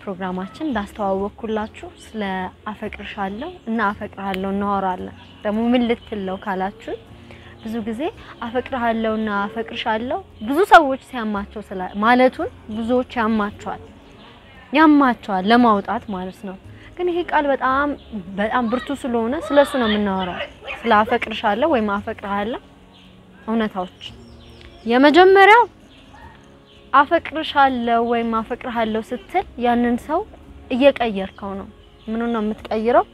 ፕሮግራማችን እንዳስተዋወቅኩላችሁ ስለ አፈቅርሻለሁ እና አፈቅርሃለሁ እናወራለን። ደግሞ ምን ልትለው ካላችሁ ብዙ ጊዜ አፈቅርሃለሁ እና አፈቅርሻለሁ ብዙ ሰዎች ሲያማቸው ስለ ማለቱን ብዙዎች ያማቸዋል ያማቸዋል ለማውጣት ማለት ነው። ግን ይሄ ቃል በጣም በጣም ብርቱ ስለሆነ ስለሱ ነው የምናወራው፣ ስለ አፈቅርሻለሁ ወይም አፈቅርሃለሁ እውነታዎች። የመጀመሪያው አፈቅርሻለሁ ወይም አፈቅርሃለሁ ስትል ያንን ሰው እየቀየርከው ነው። ምኑን ነው የምትቀይረው?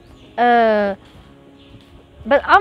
በጣም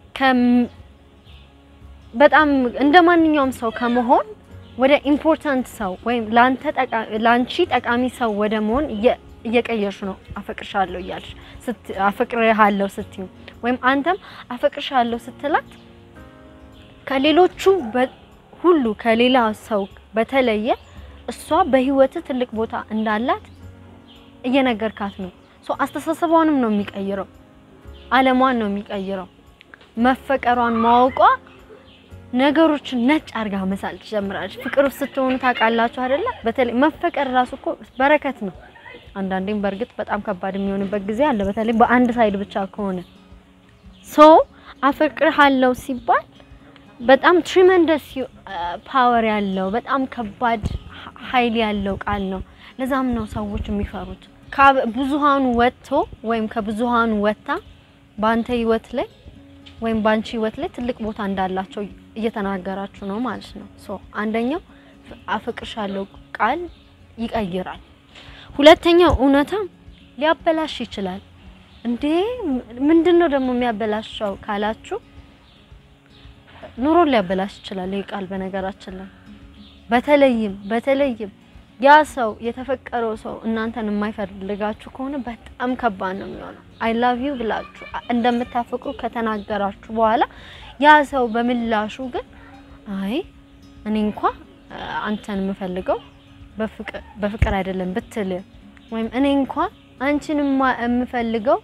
በጣም እንደ ማንኛውም ሰው ከመሆን ወደ ኢምፖርታንት ሰው ወይም ላንተ ላንቺ ጠቃሚ ሰው ወደ መሆን እየቀየርሽ ነው። አፈቅርሻለሁ እያልሽ አፈቅርሃለሁ ስትዩ ወይም አንተም አፈቅርሻለሁ ስትላት ከሌሎቹ ሁሉ ከሌላ ሰው በተለየ እሷ በህይወት ትልቅ ቦታ እንዳላት እየነገርካት ነው። ሶ አስተሳሰቧንም ነው የሚቀይረው፣ አለሟን ነው የሚቀይረው። መፈቀሯን ማወቋ ነገሮችን ነጭ አርጋ መሳል ትጀምራለች። ፍቅር ውስጥ ስትሆኑ ታውቃላችሁ አይደለ? በተለይ መፈቀር ራሱ እኮ በረከት ነው። አንዳንዴም በእርግጥ በጣም ከባድ የሚሆንበት ጊዜ አለ፣ በተለይ በአንድ ሳይድ ብቻ ከሆነ ሶ አፈቅርሃለሁ ሲባል በጣም ትሪመንደስ ፓወር ያለው በጣም ከባድ ኃይል ያለው ቃል ነው። ለዛም ነው ሰዎች የሚፈሩት። ከብዙሃኑ ወጥቶ ወይም ከብዙሃኑ ወጥታ በአንተ ህይወት ላይ ወይም በአንቺ ህይወት ላይ ትልቅ ቦታ እንዳላቸው እየተናገራችሁ ነው ማለት ነው። ሶ አንደኛው አፈቅርሻለሁ ቃል ይቀይራል። ሁለተኛው እውነታ ሊያበላሽ ይችላል። እንዴ ምንድነው ደግሞ የሚያበላሻው ካላችሁ ኑሮን ሊያበላሽ ይችላል። ይህ ቃል በነገራችን ላይ በተለይም በተለይም ያ ሰው የተፈቀረው ሰው እናንተን የማይፈልጋችሁ ከሆነ በጣም ከባድ ነው የሚሆነው። አይ ላቭ ዩ ብላችሁ እንደምታፈቅሩ ከተናገራችሁ በኋላ ያ ሰው በምላሹ ግን አይ እኔ እንኳ አንተን የምፈልገው በፍቅር አይደለም ብትል ወይም እኔ እንኳ አንቺን የምፈልገው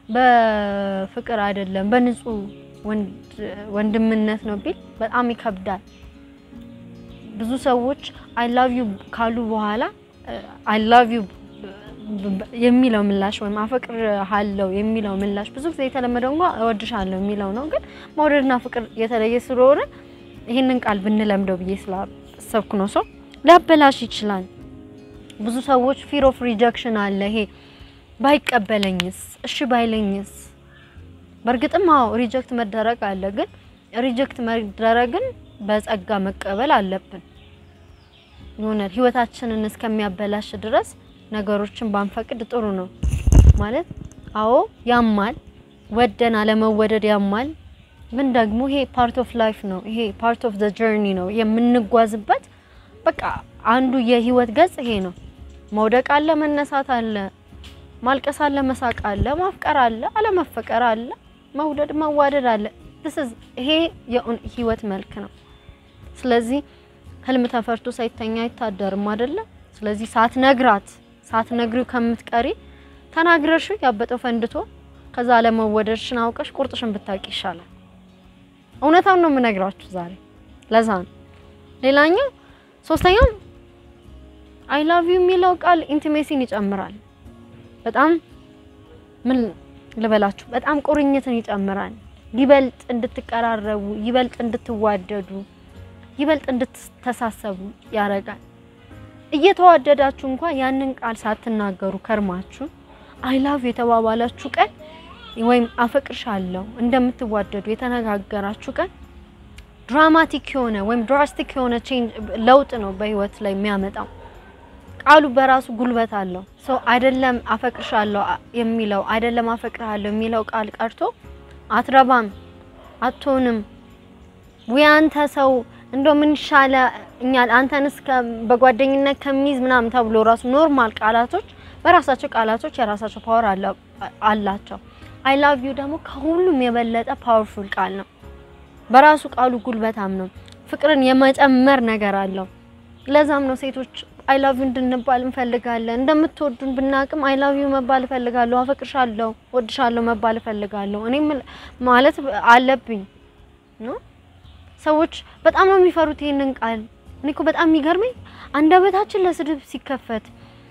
በፍቅር አይደለም በንጹህ ወንድምነት ነው ቢል በጣም ይከብዳል። ብዙ ሰዎች አይ ላቭ ዩ ካሉ በኋላ አይ ላቭ ዩ የሚለው ምላሽ ወይም አፈቅርሃለሁ የሚለው ምላሽ ብዙ ጊዜ የተለመደው እንኳ እወድሻለሁ የሚለው ነው። ግን መውደድና ፍቅር የተለየ ስለሆነ ይህንን ቃል ብንለምደው ብዬ ስላሰብኩ ነው። ሰው ሊያበላሽ ይችላል። ብዙ ሰዎች ፊር ኦፍ ሪጀክሽን አለ። ይሄ ባይቀበለኝስ፣ እሺ ባይለኝስ በእርግጥም አዎ ሪጀክት መደረግ አለ። ግን ሪጀክት መደረግን በጸጋ መቀበል አለብን። የሆነ ህይወታችንን እስከሚያበላሽ ድረስ ነገሮችን ባንፈቅድ ጥሩ ነው ማለት። አዎ ያማል፣ ወደን አለመወደድ ያማል። ግን ደግሞ ይሄ ፓርት ኦፍ ላይፍ ነው። ይሄ ፓርት ኦፍ ዘ ጀርኒ ነው የምንጓዝበት። በቃ አንዱ የህይወት ገጽ ይሄ ነው። መውደቅ አለ፣ መነሳት አለ፣ ማልቀስ አለ፣ መሳቅ አለ፣ ማፍቀር አለ፣ አለመፈቀር አለ መውደድ መዋደድ አለ። ይሄ የህይወት መልክ ነው። ስለዚህ ህልም ተፈርቶ ሳይተኛ አይታደርም አይደለ? ስለዚህ ሳትነግራት ሳትነግሪው ከምትቀሪ ተናግረሽ ያበጠው ፈንድቶ ከዛ አለመወደድሽን አውቀሽ ቁርጥሽን ብታውቂ ይሻላል። እውነታውን ነው የምነግራችሁ ዛሬ። ለዛ ነው። ሌላኛው ሶስተኛው አይ ላቭ ዩ የሚለው ቃል ኢንቲሜሲን ይጨምራል። በጣም ምን ልበላችሁ በጣም ቁርኝትን ይጨምራል። ይበልጥ እንድትቀራረቡ፣ ይበልጥ እንድትዋደዱ፣ ይበልጥ እንድትተሳሰቡ ያደርጋል። እየተዋደዳችሁ እንኳን ያንን ቃል ሳትናገሩ ከርማችሁ አይ ላቭ የተባባላችሁ ቀን ወይም አፈቅርሻለሁ እንደምትዋደዱ የተነጋገራችሁ ቀን ድራማቲክ የሆነ ወይም ድራስቲክ የሆነ ቼንጅ ለውጥ ነው በህይወት ላይ የሚያመጣው። ቃሉ በራሱ ጉልበት አለው። ሰው አይደለም አፈቅርሻለሁ የሚለው አይደለም አፈቅርሃለሁ የሚለው ቃል ቀርቶ አትረባም፣ አትሆንም፣ ወይ አንተ ሰው እንደው ምን ይሻለ እኛ አንተንስ በጓደኝነት ከሚይዝ ምናምን ተብሎ ራሱ ኖርማል ቃላቶች በራሳቸው ቃላቶች የራሳቸው ፓወር አላቸው። አይ ላቭ ዩ ደግሞ ከሁሉም የበለጠ ፓወርፉል ቃል ነው። በራሱ ቃሉ ጉልበታም ነው። ፍቅርን የመጨመር ነገር አለው። ለዛም ነው ሴቶች አይ ላቭ ዩ እንድንባል እንፈልጋለን። እንደምትወዱን ብናቅም አይ ላቭ ዩ መባል እፈልጋለሁ፣ አፈቅርሻለሁ፣ ወድሻለሁ መባል እፈልጋለሁ እኔ ማለት አለብኝ ነው። ሰዎች በጣም ነው የሚፈሩት ይሄንን ቃል። እኔ እኮ በጣም የሚገርመኝ አንደበታችን ለስድብ ሲከፈት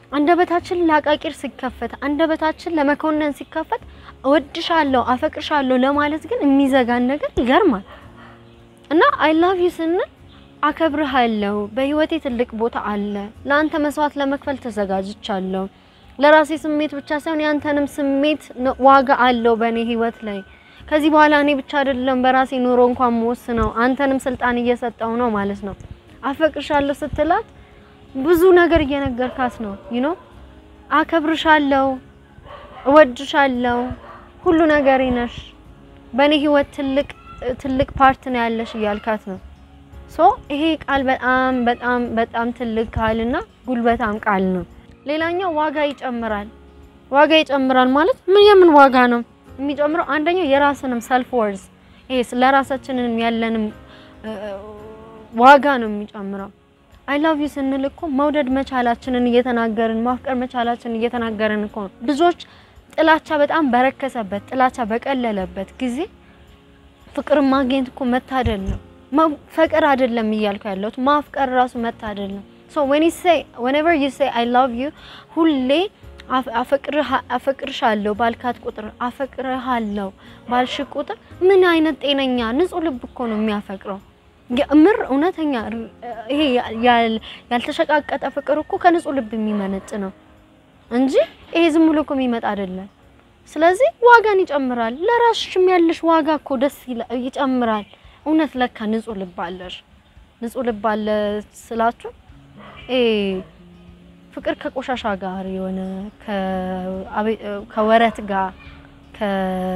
አንደበታችን ለአቃቂር ሲከፈት፣ አንደበታችን ለመኮነን ሲከፈት እወድሻለሁ፣ አፈቅርሻለሁ ለማለት ግን የሚዘጋን ነገር ይገርማል። እና አይ ላቭ ዩ ስንል አከብርሃለሁ፣ በህይወቴ ትልቅ ቦታ አለ፣ ለአንተ መስዋዕት ለመክፈል ተዘጋጅቻለሁ። ለራሴ ስሜት ብቻ ሳይሆን ያንተንም ስሜት ነ- ዋጋ አለው በእኔ ህይወት ላይ። ከዚህ በኋላ እኔ ብቻ አይደለም በራሴ ኑሮ እንኳን የምወስነው አንተንም ስልጣን እየሰጠው ነው ማለት ነው። አፈቅርሻለሁ ስትላት ብዙ ነገር እየነገርካት ነው። ዩ ኖ አከብርሻለሁ፣ እወድሻለሁ፣ ሁሉ ነገሬ ነሽ፣ በእኔ ህይወት ትልቅ ትልቅ ፓርት ነው ያለሽ እያልካት ነው። ሶ ይሄ ቃል በጣም በጣም በጣም ትልቅ ቃልና ጉልበታም ቃል ነው። ሌላኛው ዋጋ ይጨምራል። ዋጋ ይጨምራል ማለት ምን የምን ዋጋ ነው የሚጨምረው? አንደኛው የራስንም ሰልፍ ወርዝ ይሄ ለራሳችንን ያለንም እ፣ ዋጋ ነው የሚጨምረው። አይ ላቭ ዩ ስንል እኮ መውደድ መቻላችንን እየተናገርን ማፍቀር መቻላችንን እየተናገርን እኮ ነው። ብዙዎች ጥላቻ በጣም በረከሰበት ጥላቻ በቀለለበት ጊዜ ፍቅር ማግኘት እኮ መታደል ነው። መፈቀር አይደለም እያልኩ ያለሁት ማፍቀር ራሱ መታደል ነው። ሶ when you say whenever you say I love you ሁሌ አፍ- አፈቅርሃ- አፈቅርሻለሁ ባልካት ቁጥር አፈቅርሃለሁ ባልሽ ቁጥር ምን አይነት ጤነኛ ንጹህ ልብ እኮ ነው የሚያፈቅረው። የምር እውነተኛ ር- ይሄ ያል- ያልተሸቃቀጠ ፍቅር እኮ ከንጹህ ልብ የሚመነጭ ነው እንጂ ይሄ ዝም ብሎ እኮ የሚመጣ አይደለም። ስለዚህ ዋጋን ይጨምራል። ለራስሽም ያለሽ ዋጋ እኮ ደስ ይላ- ይጨምራል። እውነት ለካ ንጹህ ልብ አለሽ። ንጹህ ልብ አለ ስላችሁ እ ፍቅር ከቆሻሻ ጋር የሆነ ከአቤ- ከወረት ጋር ከ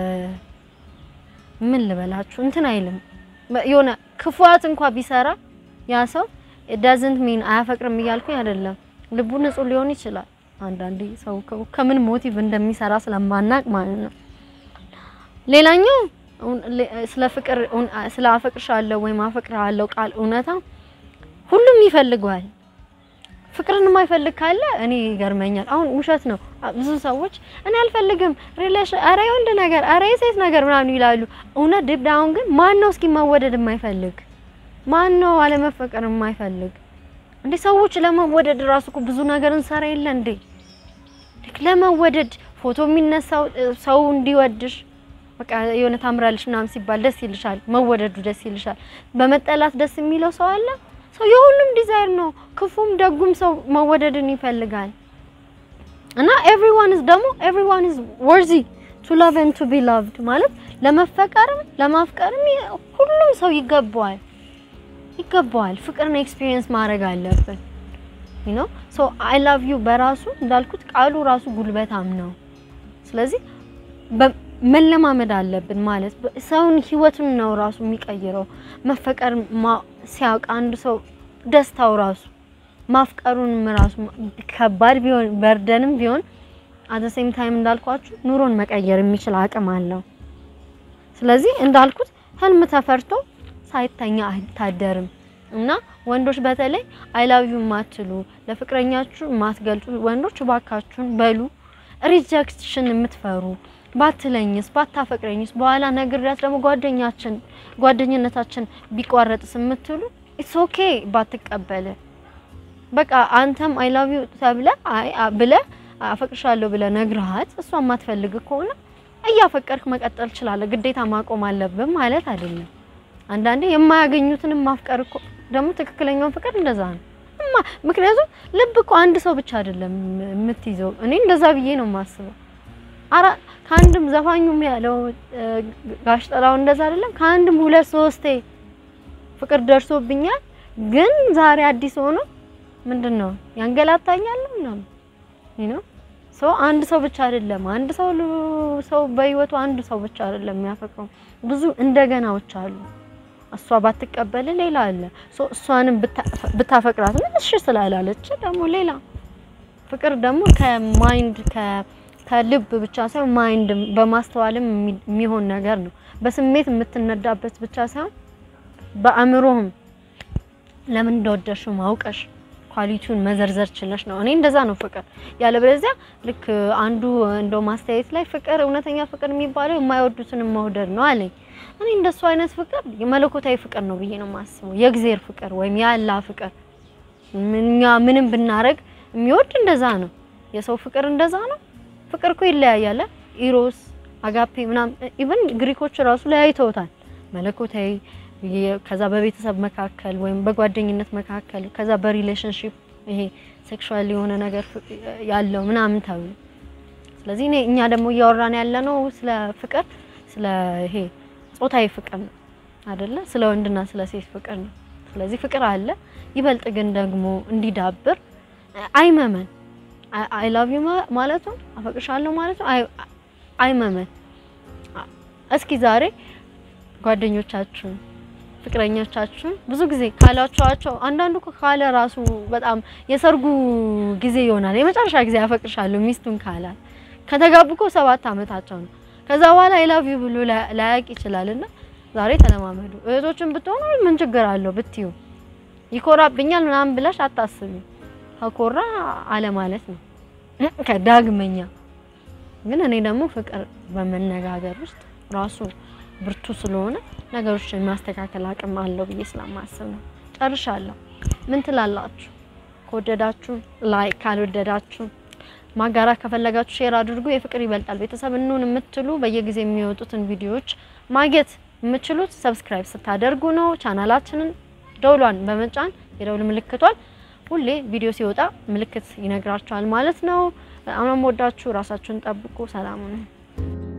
ምን ልበላችሁ እንትን አይልም። የሆነ ክፉት እንኳ ቢሰራ ያ ሰው ዳዝንት ሚን አያፈቅርም እያልኩኝ አይደለም። ልቡ ንጹህ ሊሆን ይችላል። አንዳንዴ ሰው ከ- ከምን ሞቲቭ እንደሚሰራ ስለማናቅ ማለት ነው። ሌላኛው እውን- ሌ- ስለ ፍቅር እውን- ስለ አፈቅርሻለሁ ወይም አፈቅርሃለሁ ቃል እውነታ ሁሉም ይፈልገዋል። ፍቅርን የማይፈልግ ካለ እኔ ይገርመኛል። አሁን ውሸት ነው። ብዙ ሰዎች እኔ አልፈልግም ሪሌሽን፣ አረ የወንድ ነገር፣ አረ የሴት ነገር ምናምን ይላሉ። እውነት ዲፕ ዳውን ግን ማን ነው እስኪ መወደድ የማይፈልግ? ማን ነው አለመፈቀር የማይፈልግ? እንዴ ሰዎች ለመወደድ ራሱ እኮ ብዙ ነገር እንሰራ የለ እንዴ? ልክ ለመወደድ ፎቶ የሚነሳው እ፣ ሰው እንዲወድሽ በቃ የሆነ ታምራለሽ ምናምን ሲባል ደስ ይልሻል። መወደዱ ደስ ይልሻል። በመጠላት ደስ የሚለው ሰው አለ። ሰው የሁሉም ዲዛይር ነው። ክፉም ደጉም ሰው መወደድን ይፈልጋል። እና ኤቭሪዋን ኢዝ ደግሞ ኤቭሪዋን ኢዝ ወርዚ ቱ ላቭ ኤንድ ቱ ቢ ላቭድ ማለት ለመፈቀርም ለማፍቀርም ይ- ሁሉም ሰው ይገባዋል ይገባዋል። ፍቅርን ኤክስፒሪየንስ ማድረግ አለብን። ዩ ኖ ሶ አይ ላቭ ዩ በራሱ እንዳልኩት ቃሉ ራሱ ጉልበታም ነው። ስለዚህ በ- መለማመድ አለብን ማለት በ- ሰውን ህይወቱን ነው ራሱ የሚቀይረው። መፈቀር ማ- ሲያውቅ አንድ ሰው ደስታው ራሱ ማፍቀሩንም ራሱ ከባድ ቢሆን በርደንም ቢሆን አት ሴም ታይም እንዳልኳችሁ ኑሮን መቀየር የሚችል አቅም አለው። ስለዚህ እንዳልኩት ህልም ተፈርቶ ሳይተኛ አይታደርም እና ወንዶች በተለይ አይ ላቭ ዩ የማትሉ ለፍቅረኛችሁ የማትገልጹ ወንዶች እባካችሁን በሉ። ሪጀክሽን የምትፈሩ ባትለኝስ ባታፈቅረኝስ በኋላ ነግሬያት ደግሞ ጓደኛችን ጓደኝነታችን ቢቋረጥስ የምትሉ ኢትስ ኦኬ ባትቀበል በቃ አንተም አይ ላቭ ዩ ተብለ አይ አ- ብለ አፈቅርሻለሁ ብለ ነግረሃት እሷ የማትፈልግ ከሆነ እያፈቀርክ መቀጠል ትችላለህ። ግዴታ ማቆም አለብን ማለት አይደለም። አንዳንዴ የማያገኙትንም ማፍቀር እኮ ደግሞ ትክክለኛውን ፍቅር እንደዛ ነው። እማ- ምክንያቱም ልብ እኮ አንድ ሰው ብቻ አይደለም የምትይዘው። እኔ እንደዛ ብዬ ነው የማስበው። አራ ከአንድም ዘፋኙም ያለው እ፣ ጋሽ ጠላው እንደዛ አይደለም ከአንድም ሁለት ሶስቴ ፍቅር ደርሶብኛል፣ ግን ዛሬ አዲስ ሆኖ ምንድን ነው ያንገላታኛል ምናምን you know ሰው አንድ ሰው ብቻ አይደለም አንድ ሰው ሉ- ሰው በህይወቱ አንድ ሰው ብቻ አይደለም የሚያፈቅረው ብዙ እንደገናዎች አሉ። እሷ ባትቀበል ሌላ አለ። ሶ እሷንም ብታ- ብታፈቅራት ምን እሺ ስላላለች ደግሞ ሌላ ፍቅር ደግሞ ከማይንድ ከ- ከልብ ብቻ ሳይሆን ማይንድ በማስተዋልም የሚ- የሚሆን ነገር ነው። በስሜት የምትነዳበት ብቻ ሳይሆን በአእምሮህም ለምን እንደወደድሽው ማውቀሽ ኳሊቲውን መዘርዘር ችለሽ ነው። እኔ እንደዛ ነው ፍቅር። ያለበለዚያ ልክ አንዱ እንደው ማስተያየት ላይ ፍቅር እውነተኛ ፍቅር የሚባለው የማይወዱትን መውደድ ነው አለኝ። እኔ እንደሱ አይነት ፍቅር የመለኮታዊ ፍቅር ነው ብዬ ነው የማስበው። የእግዚአብሔር ፍቅር ወይም የአላህ ፍቅር እኛ ምንም ብናረግ የሚወድ እንደዛ ነው። የሰው ፍቅር እንደዛ ነው። ፍቅር እኮ ይለያያል። ኢሮስ፣ አጋፔ ምናምን ኢቭን ግሪኮች ራሱ ለያይተውታል። መለኮታዊ ከዛ በቤተሰብ መካከል ወይም በጓደኝነት መካከል ከዛ በሪሌሽንሺፕ ይሄ ሴክሹዋል የሆነ ነገር ያለው ምናምን ተብሎ ስለዚህ እኔ እኛ ደግሞ እያወራን ያለ ነው ስለ ፍቅር ስለ ይሄ ጾታዊ ፍቅር ነው አይደለ? ስለ ወንድና ስለ ሴት ፍቅር ነው። ስለዚህ ፍቅር አለ። ይበልጥ ግን ደግሞ እንዲዳብር አይመመን አይ ላቭ ዩ ማለቱ አፈቅርሻለሁ ማለቱ አይመመን። እስኪ ዛሬ ጓደኞቻችሁን ፍቅረኞቻችሁን ብዙ ጊዜ ካላችኋቸው አንዳንዱ እኮ ካለ ራሱ በጣም የሰርጉ ጊዜ ይሆናል የመጨረሻ ጊዜ አፈቅርሻለሁ ሚስቱን ካላል ከተጋቡ እኮ ሰባት ዓመታቸው ነው። ከዛ በኋላ አይ ላቭ ዩ ብሎ ላያቅ ይችላልና ዛሬ ተለማመዱ። እህቶችን ብትሆኑ ምን ችግር አለው ብትዩ ይኮራብኛል ምናምን ብለሽ አታስቢ። ከኮራ አለ ማለት ነው ከዳግመኛ ግን እኔ ደግሞ ፍቅር በመነጋገር ውስጥ ራሱ ብርቱ ስለሆነ ነገሮችን ማስተካከል አቅም አለው ብዬ ስለማስብ ነው። ጨርሻለሁ። ምን ትላላችሁ? ከወደዳችሁ ላይክ፣ ካልወደዳችሁ ማጋራት ከፈለጋችሁ ሼር አድርጉ። የፍቅር ይበልጣል ቤተሰብ እንሁን የምትሉ በየጊዜ የሚወጡትን ቪዲዮዎች ማግኘት የምትችሉት ሰብስክራይብ ስታደርጉ ነው። ቻናላችንን ደውሏን በመጫን የደውል ምልክቷል ሁሌ ቪዲዮ ሲወጣ ምልክት ይነግራችኋል ማለት ነው። በጣም ነው የምወዳችሁ። ራሳችሁን ጠብቁ። ሰላም ነው።